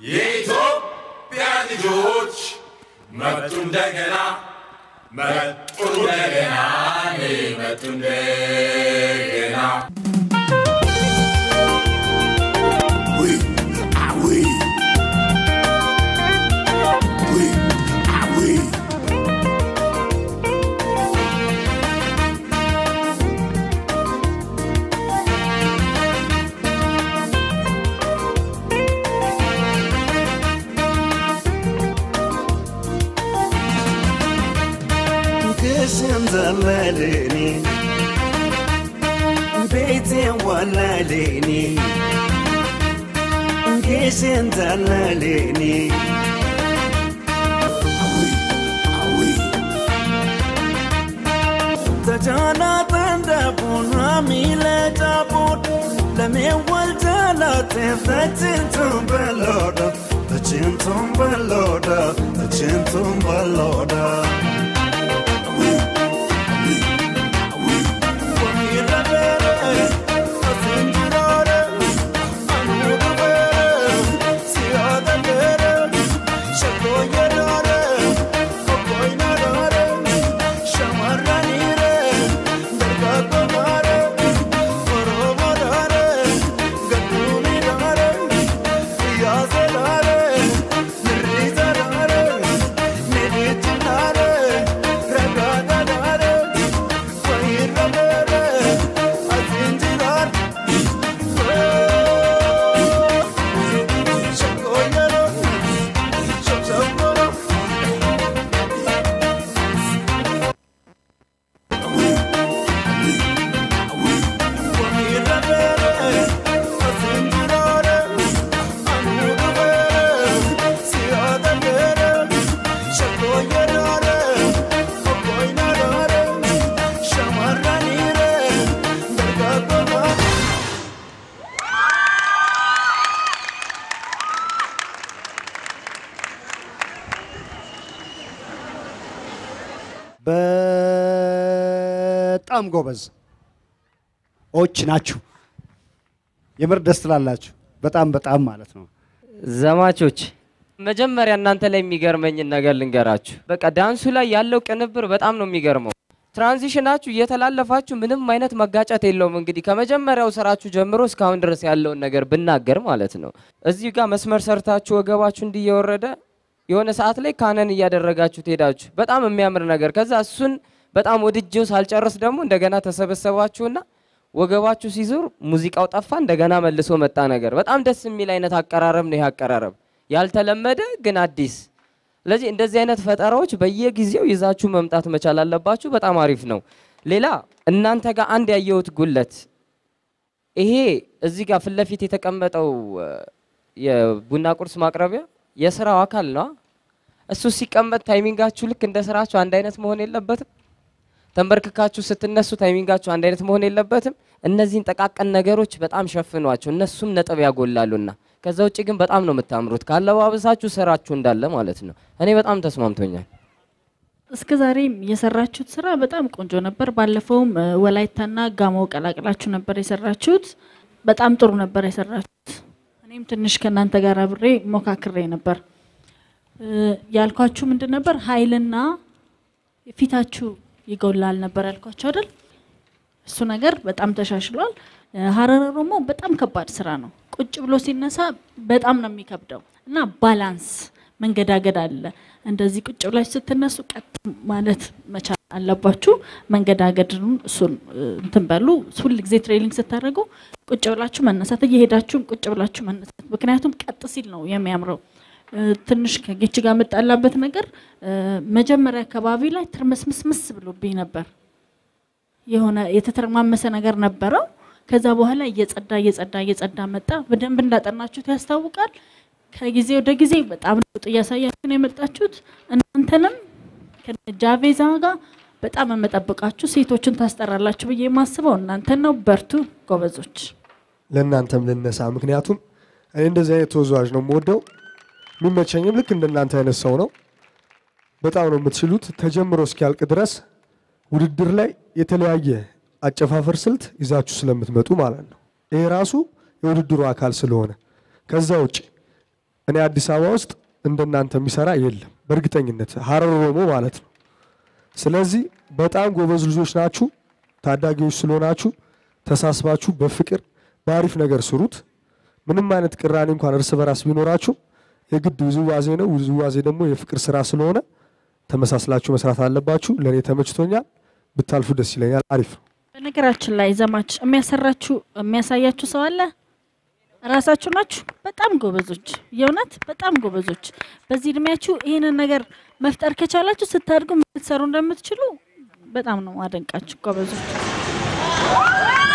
የኢትዮጵያ ልጆች መጡ እንደገና መጡ እንደገና መጡ እንደገና Oui, ah oui. Oui, ah oui. ክሽን ዘለለኒ ቤቴ ወለለኒ ክሽን ዘለለኒ Ah oui, ተጃና ጠንደቡን ሚለ ጫቡን ለሜወልጀለቴ ተችንቱን በሎዳ ተችንቱን በሎዳ ተችንቱን በሎዳ በጣም ጎበዝ ዎች ናችሁ። የምር ደስ ትላላችሁ። በጣም በጣም ማለት ነው። ዘማቾች መጀመሪያ እናንተ ላይ የሚገርመኝን ነገር ልንገራችሁ። በቃ ዳንሱ ላይ ያለው ቅንብር በጣም ነው የሚገርመው። ትራንዚሽናችሁ እየተላለፋችሁ ምንም አይነት መጋጨት የለውም። እንግዲህ ከመጀመሪያው ስራችሁ ጀምሮ እስካሁን ድረስ ያለውን ነገር ብናገር ማለት ነው። እዚህ ጋር መስመር ሰርታችሁ ወገባችሁ እንዲህ እየወረደ የሆነ ሰዓት ላይ ካነን እያደረጋችሁ ትሄዳችሁ። በጣም የሚያምር ነገር። ከዛ እሱን በጣም ወድጄው ሳልጨርስ ደግሞ እንደገና ተሰበሰባችሁና ወገባችሁ ሲዞር ሙዚቃው ጠፋ፣ እንደገና መልሶ መጣ ነገር። በጣም ደስ የሚል አይነት አቀራረብ ነው ይህ አቀራረብ፣ ያልተለመደ ግን አዲስ። ስለዚህ እንደዚህ አይነት ፈጠራዎች በየጊዜው ይዛችሁ መምጣት መቻል አለባችሁ። በጣም አሪፍ ነው። ሌላ እናንተ ጋር አንድ ያየሁት ጉለት ይሄ እዚህ ጋር ፊት ለፊት የተቀመጠው እ፣ የቡና ቁርስ ማቅረቢያ የስራው አካል ነው። እሱ ሲቀመጥ ታይሚንጋችሁ ልክ እንደ ስራችሁ አንድ አይነት መሆን የለበትም። ተንበርክካችሁ ስትነሱ ታይሚንጋችሁ አንድ አይነት መሆን የለበትም። እነዚህን ጠቃቀን ነገሮች በጣም ሸፍኗቸው፣ እነሱም ነጥብ ያጎላሉና። ከዛ ውጭ ግን በጣም ነው የምታምሩት። ካለባበሳችሁ ስራችሁ እንዳለ ማለት ነው። እኔ በጣም ተስማምቶኛል። እስከ ዛሬም የሰራችሁት ስራ በጣም ቆንጆ ነበር። ባለፈውም እ፣ ወላይታና ጋሞ ቀላቅላችሁ ነበር የሰራችሁት። በጣም ጥሩ ነበር የሰራችሁት። እኔም ትንሽ ከእናንተ ጋር አብሬ ሞካክሬ ነበር። እ፣ ያልኳችሁ ምንድን ነበር? ኃይልና ፊታችሁ ይጎላል ነበር ያልኳችሁ አይደል? እሱ ነገር በጣም ተሻሽሏል። እ፣ ሀረር ኦሮሞ በጣም ከባድ ስራ ነው። ቁጭ ብሎ ሲነሳ በጣም ነው የሚከብደው እና ባላንስ መንገዳገድ አለ። እንደዚህ ቁጭ ብላችሁ ስትነሱ ቀጥ ማለት መቻል አለባችሁ። መንገዳገድን እሱን እ፣ እንትን በሉ። ሁል ጊዜ ትሬኒንግ ስታደርጉ ቁጭ ብላችሁ መነሳት፣ እየሄዳችሁም ቁጭ ብላችሁ መነሳት። ምክንያቱም ቀጥ ሲል ነው የሚያምረው። እ፣ ትንሽ ከጌች ጋር የምጣላበት ነገር እ፣ መጀመሪያ አካባቢ ላይ ትርምስምስምስ ብሎብኝ ነበር። የሆነ የተተረማመሰ ነገር ነበረው። ከዛ በኋላ እየጸዳ እየጸዳ እየጸዳ መጣ። በደንብ እንዳጠናችሁት ያስታውቃል። ከጊዜ ወደ ጊዜ በጣም ለውጥ እያሳያችሁ ነው የመጣችሁት። እናንተንም ከጃቬዛ ጋር በጣም የምጠብቃችሁ ሴቶችን ታስጠራላችሁ ብዬ የማስበው እናንተን ነው። በርቱ ጎበዞች። ለእናንተም ልነሳ። ምክንያቱም እኔ እንደዚህ አይነት ተወዛዋዥ ነው የምወደው። የሚመቸኝም ልክ እንደናንተ አይነት ሰው ነው። በጣም ነው የምትችሉት። ተጀምሮ እስኪያልቅ ድረስ ውድድር ላይ የተለያየ አጨፋፈር ስልት ይዛችሁ ስለምትመጡ ማለት ነው። ይሄ ራሱ የውድድሩ አካል ስለሆነ ከዛ ውጭ እኔ አዲስ አበባ ውስጥ እንደናንተ የሚሰራ የለም በእርግጠኝነት ሀረር ኦሮሞ ማለት ነው። ስለዚህ በጣም ጎበዝ ልጆች ናችሁ። ታዳጊዎች ስለሆናችሁ ተሳስባችሁ በፍቅር በአሪፍ ነገር ስሩት። ምንም አይነት ቅራኔ እንኳን እርስ በራስ ቢኖራችሁ የግድ ውዝዋዜ ነው። ውዝዋዜ ደግሞ የፍቅር ስራ ስለሆነ ተመሳስላችሁ መስራት አለባችሁ። ለእኔ ተመችቶኛል። ብታልፉ ደስ ይለኛል። አሪፍ ነው። በነገራችን ላይ ዘማች የሚያሰራችሁ የሚያሳያችሁ ሰው አለ? ራሳችሁ ናችሁ። በጣም ጎበዞች፣ የእውነት በጣም ጎበዞች። በዚህ እድሜያችሁ ይህንን ነገር መፍጠር ከቻላችሁ ስታድጉ ልትሰሩ እንደምትችሉ በጣም ነው አደንቃችሁ። ጎበዞች